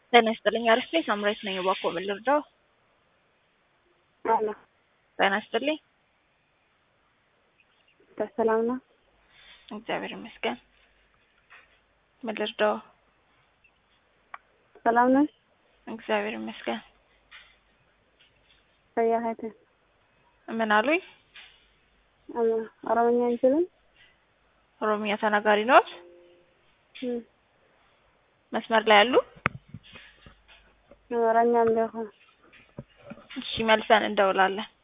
ጤና ይስጥልኝ። አሪፍ ነኝ። ሳምራዊት ነኝ። እባክዎ ምን ልርዳው? አሎ ጤና ይስጥልኝ። በሰላም ነው? እግዚአብሔር ይመስገን። ምን ልርዳው? ሰላም ነሽ? እግዚአብሔር ይመስገን። በያሀይተ ምን አሉኝ? ኦሮምኛ አንችልም? ኦሮምኛ ተናጋሪ ነዎት? እም፣ መስመር ላይ ያሉ? አማርኛም ቢሆን እሺ መልሰን እንደውላለን።